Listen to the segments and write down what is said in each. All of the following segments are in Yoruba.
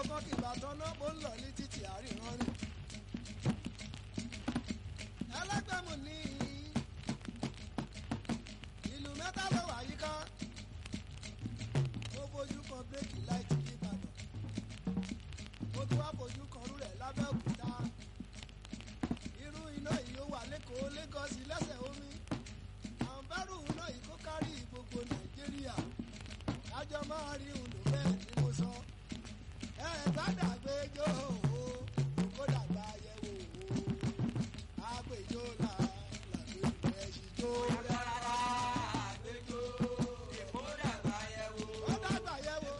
kan kì bá tọ́nà bó ń lọ ní títì àríran rìn. ẹlẹ́gbẹ̀mù ní ìlú mẹ́ta ló wà yíká ó fojú kan bírèkì láìtì nìbàdàn ó tún wá fojú kan rú rẹ̀ lábẹ́òkúta irú iná yìí ó wà lẹ́kọ̀ọ́ lẹ́gọ́sì lẹ́sẹ̀ omi àǹbárù iná yìí kó kárí gbogbo nàìjíríà kájọ máa rí òun lò bẹ́ẹ̀ ni mo sọ ẹ gbàdàgbé jó o kó dàgbà yẹ̀wò o àgbèjò là làgbé ẹ̀sìn jó Rárá àgbéjò èkó dàgbà yẹ̀wò. ó dàgbà yẹ̀wò.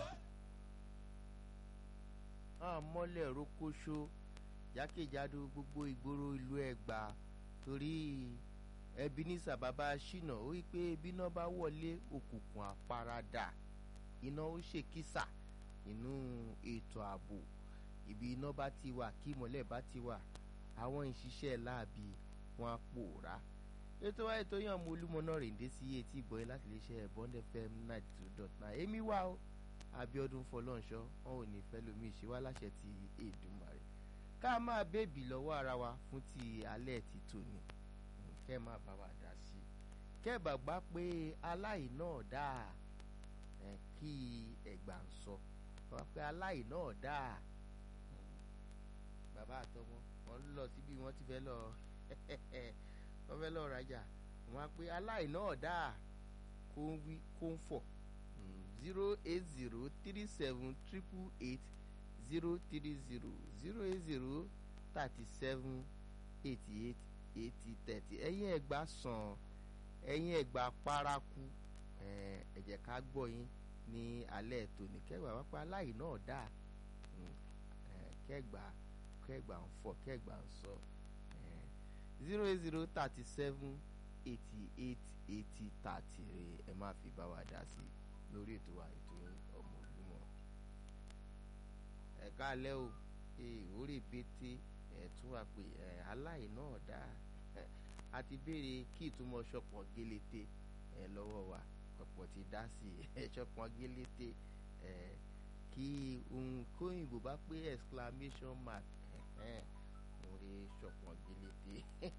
àmọ́lẹ̀ rókóṣó jákèjádò gbogbo ìgboro ìlú ẹ̀gbá torí Ebenezer bàbá ṣìnà ó wí pé bíná bá wọlé òkùnkùn àparadà iná ó ṣèkísà nínú ètò ààbò ibi iná bá ti wà kí ìmọ́lẹ̀ bá ti wà àwọn ìṣiṣẹ́ láàbì wọn á pòórá ètò wa ètò yàn mú olúmọ náà rèǹdé sí etí ìbọyé láti lè ṣe Bond FM ninety two dot nine èmi wá o Abíọ́dún Fọlọ́nṣọ́ wọn ò ní fẹ́ lómi ìṣíwá láṣẹ ti Èdùmàrè ká máa bèbí lọ́wọ́ ara wa fún ti alẹ́ ti tòní kẹ́ máa bá wa dá sí i kẹ́ bàgbá pé aláì náà dáa ẹ̀ kí ẹ̀gbà ń sọ bàbá pé aláì náà dáa bàbá àtọmọ wọn lọ síbi wọn ti fẹ́ lọ wọn fẹ́ lọ rajà wọn á pé aláì náà dáa kó ń wí kó ń fọ̀ zero eight zero three seven triple eight zero three zero zero eight zero thirty seven eighty eight eighty thirty ẹ̀yin ẹ̀gbá sàn ẹ̀yin ẹ̀gbá paraku ẹ jẹ́ ká gbọ́ yín ní alẹ́ tòní kẹgbà wá pé aláì náà dà kẹgbà kẹgbà ń fọ kẹgbà ń sọ zero eight zero thirty seven eighty eight eighty thirty rè ẹ má fi bá wa dá sí lórí ètò wa ètò ọmọ Olúmọ ẹ káalẹ́ o orí bété ẹ tún wá pé ẹ aláì náà dá a ti béèrè kí ìtumọ̀ ṣọpọ̀ gélété ẹ lọ́wọ́ wa ọ̀pọ̀ ti dá sí ẹ ṣọpọ̀ gélété ẹ kí ohun kóyìnbó bá pé exclamation mark mo rí ṣọpọ̀ gélété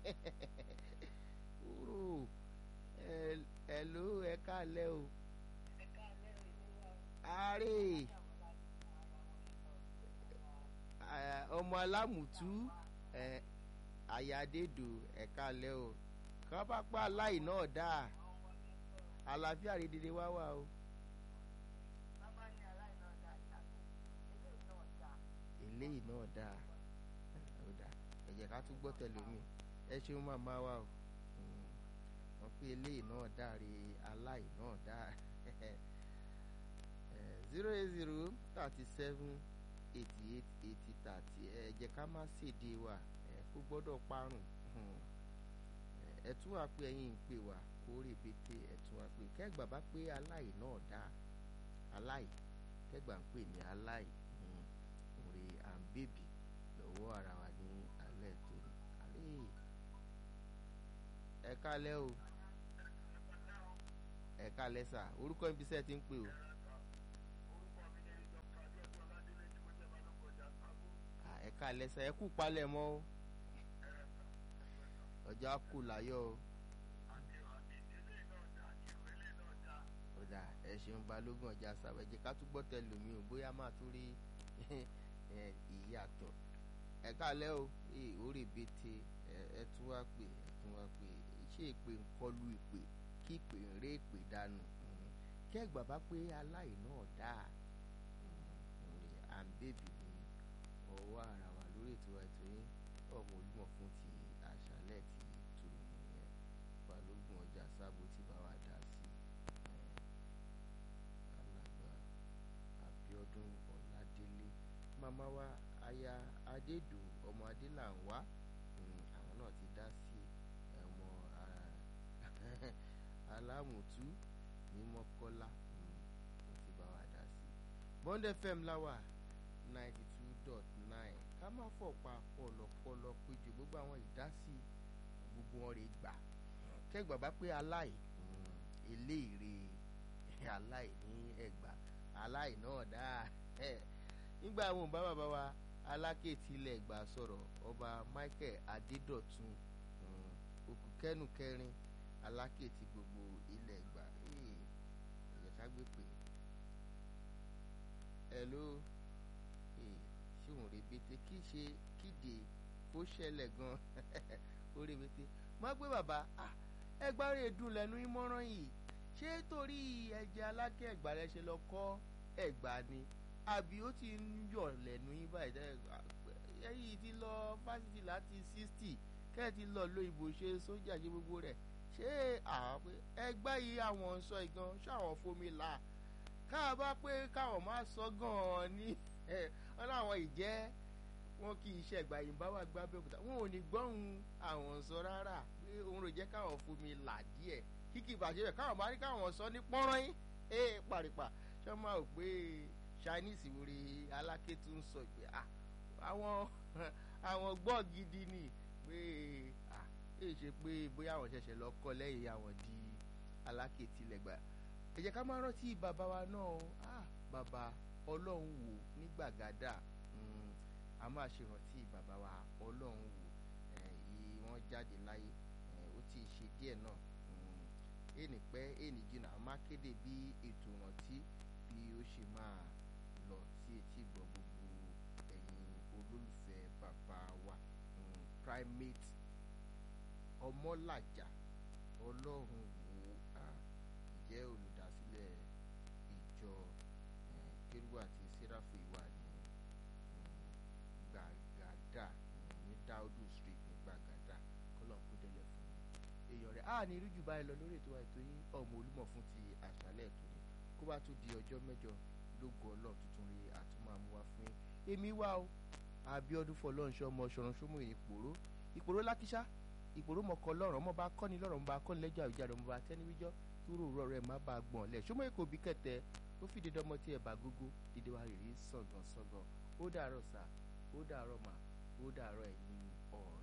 kúrò ẹ ló ẹ káalẹ́ o àárẹ̀ ọmọ alámùtú àyàdédò ẹ̀ka lẹ́ o kàn bá pa aláì náà dáa àlàáfíà rédèrè wá wà o. eléyìí náà dáa ó dáa ẹ jẹ́ ká tún gbọ́ tẹlómi ẹ ṣeun màmá wa o wọ́n pé eléyìí náà dáa rí aláì náà dáa zero eight zero thirty seven eighty eight eighty thirty ẹ jẹ́ ká má ṣèdè wa ẹ kó gbọ́dọ̀ parun ẹ tún wá pé ẹ̀yin ń pè wá kó rèbètè ẹ tún wá pé kẹgbà bá pé aláì náà dá aláì kẹgbà ń pè ní aláì òrè à ń bèbí lọ́wọ́ ara wa ní alẹ́ tó ní alẹ́ ẹ kálẹ́ o ẹ kálẹ́ sà orúkọ ibi iṣẹ́ ti ń pè o. ẹ̀ka lẹ́sẹ̀ ẹ kú palẹ̀ mọ́ o ọjà kù láyọ̀ o. ọjà ẹ ṣeun balógun ọjà sàbẹ̀jẹ̀ ká tún gbọ́ tẹlómi o bóyá máa tún rí ìyàtọ̀ ẹ̀ka lẹ́ o orí bete ẹ tún wá pè ẹ tún wá pè ṣé ìpè ń kọlu ìpè kí ìpè ń ré ìpè dànù kẹ́gbà bá pé aláì náà dáa à ń bèbí ọwọ́ ara wa lórí ètò ètò yín ọmọ Olúmọ fún ti àṣálẹ́ ti tù nìyẹn balógun ọjà sábò tí bá wa dá sí alàgbà Abíọ́dún Ọládélé màmá wa aya Adédò ọmọ Adélànwá àwọn náà ti dá sí ọmọ alámùtú ní Mọ́kọ́lá wọ́n ti bá wa dá sí Bond FM láwà ninety two dot nine ká má fọ̀pa pọ̀lọpọ̀lọ péjọ gbogbo àwọn ìdásí gbogbo wọn rè gbà kẹgbà bá pé aláì eléèrè aláì ní ẹgbà aláì náà dáa nígbà àwọn bá bàbá wa aláké tilẹ̀ gbà sọ̀rọ̀ ọba michael adédọ̀tun um, òkú kẹ́nu kẹrin aláké ti gbogbo ilẹ̀ gbà ẹ̀yẹ ká gbé pè hello ṣé òun rebete kí ṣe kíde kó ṣẹlẹ̀ gan ó rebete má gbé bàbá ẹgbàá rẹ̀ dùn lẹ́nu ìmọ̀ràn yìí ṣé torí ẹ̀jẹ̀ aláké ẹ̀gbà rẹ̀ ṣe lọ kọ́ ẹ̀gbà ni àbí ó ti ń yọ̀ lẹ́nu yín báyìí ẹ̀yìn ti lọ fásitì láti sixty kẹ́ ẹ̀ ti lọ lo ìbò ṣe sójà ṣe gbogbo rẹ̀ ṣé ẹgbẹ́ yìí àwọn ń sọ ìgan ṣáwọn fomi là káà bá pé káwọn máa sọ gan-an ní wọn láwọn ìjẹ́ wọn kì í ṣẹ̀gbà yìí bá wà gbá bẹ́ẹ̀kúta wọn ò ní gbọ́hùn àwọn sọ rárá pé òun rò jẹ́ káwọn fomi là díẹ̀ kíkì ìbàjẹ́ rẹ̀ káwọn bá rí káwọn sọ ní pọ́nrán yín ẹ̀ pàrìpà ṣé wọ́n máa rò pé chinese wòre aláké tún sọ pé àwọn àwọn gbọ́ gidi ni pé ẹ ṣe pé bóyá àwọn ṣẹ̀ṣẹ̀ lọ kọ́ lẹ́yìn àwọn di aláké tilẹ̀ gbà ẹ jẹ́ ká máa rántí bàbá wa náà bàbá ọlọ́run wò ní gbàgádà a máa ṣèrántí bàbá wa ọlọ́run wò yìí wọ́n jáde láyé ó ti ṣe díẹ̀ náà ènì pẹ́ ènì jìnnà a máa kéde bí ètò ìrántí bí ó ṣe máa lọ sí etí gbọ́ gbogbo ẹ̀yin olólùfẹ́ bàbá wa primate ọmọlàjà ọlọ́run wò á jẹ́ olùdásílẹ̀ ìjọ kérúbù àti sẹ́ráfù ìwà ní gbàgádà ní dáúdù street ní gbàgádà kọ́lọ̀ kó délẹ̀ fún èèyàn rẹ̀ á ní irújù báyìí lọ lórí ètò àìtó yín ọmọ olúmọ̀ fún ti àṣálẹ̀ ètò ni kó bá tún di ọjọ́ mẹ́jọ lógo ọlọ́run tuntun rí àtúmọ̀ àmúwá fún yín èmi wá o àbíọ́dún fọlọ́nṣọ́ ọmọ ṣọ̀run ṣọ́mù ìpòró ìpòró lákíṣá ìpòrò mọ̀kọ́ lọ́rọ̀ ọmọ bá kọ́ni lọ́rọ̀ ọmọ bá kọ́ni lẹ́jọ́ àwùjáde ọmọ bá tẹ́ni wíjọ́ kúrò rọ̀ rẹ̀ má bàa gbọ̀n lẹ̀ ṣọmọ èkó bí kẹtẹ ó fi dídọ́ ọmọ tí ẹ̀ bá gógó dídé wa rèé sọ̀gàn sọ̀gàn ó dàárọ̀ sà ó dàárọ̀ mà ó dàárọ̀ ẹ̀yin ọ̀rẹ́.